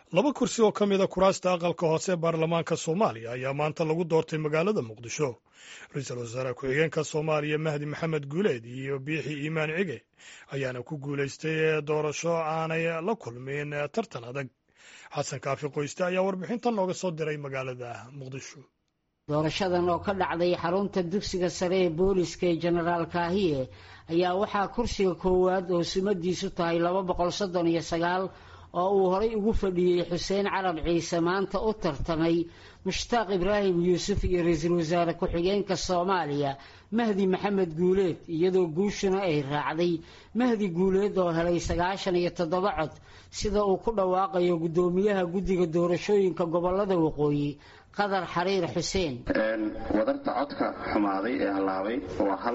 laba kursi oo ka mida kuraasta aqalka hoose baarlamaanka soomaaliya ayaa maanta lagu doortay magaalada muqdisho ra-iisul wasaare ku-xigeenka soomaaliya mahdi maxamed guuleed iyo biixi iimaan cige ayaana ku guulaystay doorasho aanay la kulmin tartan adag xasan kaafi qoyste ayaa warbixintan nooga soo diray magaalada muqdisho doorashadan oo ka dhacday xarunta dugsiga sare ee booliska ee jenaraal kaahiye ayaa waxaa kursiga koowaad oo sumadiisu tahay laba boqol soddon iyo sagaal oo uu horay ugu fadhiyey xuseen carab ciise maanta u tartamay mushtaaq ibraahim yuusuf iyo ra-iisul wasaare ku-xigeenka soomaaliya mahdi maxamed guuleed iyadoo guushuna ay raacday mahdi guuleed oo helay sagaashan iyo toddoba cod sida uu ku dhawaaqayo guddoomiyaha guddiga doorashooyinka gobolada waqooyi qadar xariir xuseen wadarta codka xumaaday ee hallaabay waa hal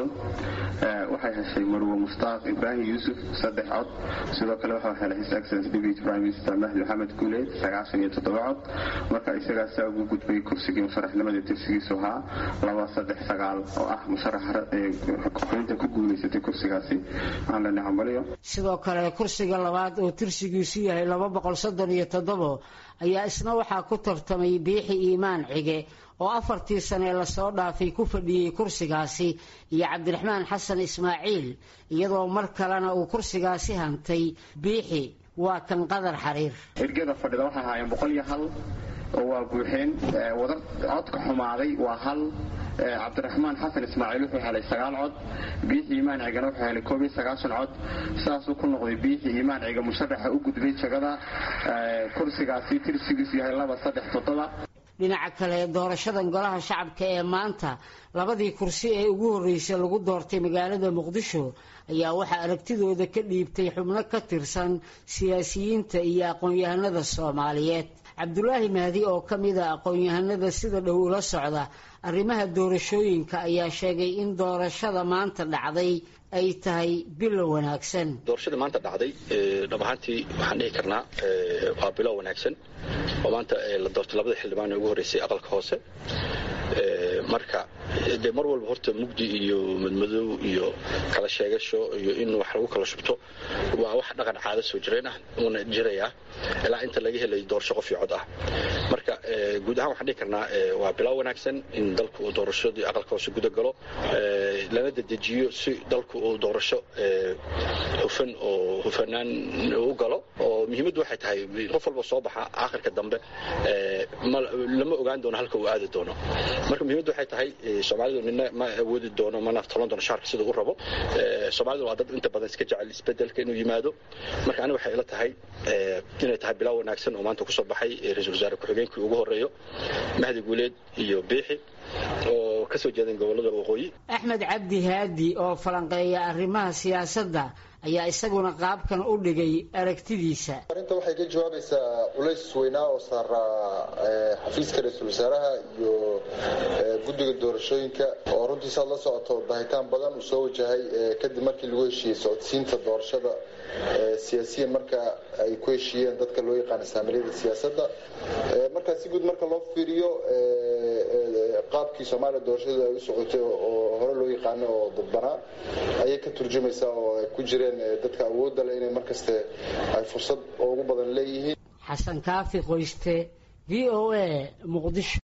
waxay heshay marwe mushtaaq ibraahim yuusuf saddex cod sidoo kale waxaa helay his excellence deputy prime minister mahdi maxamed guuleed sagaashan iyo toddoba cod marka isagaasaa ugu gudbay kursigii musharaxnimada tirsigiisu ahaa laba saddex sagaal oo ah musharaxa xubinta ku guulaysatay kursigaasi waxaan leenahay hambaliyo sidoo kale kursiga labaad oo tirsigiisu yahay laba boqol soddon iyo toddobo ayaa isna waxaa ku tartamay biixi iimaan cige oo afartii sanee lasoo dhaafay ku fadhiyey kursigaasi iyo cabdiraxmaan xasan ismaaciil iyadoo mar kalena uu kursigaasi hantay biixi waa kan qadar xariir ergada fadhida waxay ahaayeen boqol iyo hal oo waa buuxeen wadar codka xumaaday waa hal cabdiraxmaan xasan ismaaciil wuxuu helay sagaal cod biixi iimaan cigana wuxuu helay koob iyo sagaashan cod saasuu ku noqday biixi iimaan ciga musharaxa u gudbay jagada kursigaasi tirsigiisu yahay laba saddex toddoba dhinaca kale doorashadan golaha shacabka ee maanta labadii kursi ee ugu horreysay lagu doortay magaalada muqdisho ayaa waxaa aragtidooda ka dhiibtay xubno ka tirsan siyaasiyiinta iyo aqoon-yahanada soomaaliyeed cabdulaahi mahdi oo ka mid a aqoon-yahanada sida dhow ula socda arrimaha doorashooyinka ayaa sheegay in doorashada maanta dhacday ay tahay bilow wanaagsan doorashada maanta dhacday dhab ahaantii waxaan dhihi karnaa waa bilow wanaagsan oo maanta la doortay labada xildhibaan ee ugu horreysay aqalka hoose marka dee mar walba horta mugdi iyo madmadow iyo kala sheegasho iyo in wax lagu kala shubto waa wax dhaqan caado soo jireen ah uuna jiraya ilaa inta laga helay doorasho qof iyo cod ah marka guud ahaan waxaan dhihi karnaa waa bilow wanaagsan in dalku uu doorashadii aqalka hoose guda galo lana dedejiyo si dalku uu doorasho hufan oo hufanaan u galo oo muhiimaddu waxay tahay qof walba soo baxa aakhirka dambe lama ogaan doono halka uu aadi doono marka muhiimaddu waxay tahay soomaalidu nina ma awoodi doono mana aftalan doono shaarka sida uu rabo soomaalidu waa dad inta badan iska jecel isbedelka inuu yimaado marka aniga waxay ila tahay inay tahay bilow wanaagsan oo maanta kusoo baxay ra-iisul wasaare ku-xigeenkii ugu horreeyo mahdi guuleed iyo biixi oo kasoo jeedeen gobolada waqooyi axmed cabdi haadi oo falanqeeya arrimaha siyaasadda ayaa isaguna qaabkan u dhigay aragtidiisa arrinta waxay ka jawaabaysaa culays weynaa oo saaraa xafiiska ra-iisul wasaaraha iyo guddiga doorashooyinka oo runtiisaad la socoto bahitaan badan uu soo wajahay kadib markii lagu heshiiyey socodsiinta doorashada siyaasiyan marka ay ku heshiiyeen dadka loo yaqaana saamiliyada siyaasadda markaa si guud marka loo fiiriyo qaabkii soomaaliya doorashadu ay u socotay oo hore loo yaqaano oo dadbanaa ayay ka turjumaysaa oo ay ku jireen dadka awoodda leh inay markaste ay fursad ugu badan leeyihiin xasan kaafi qoyste v o a muqdisho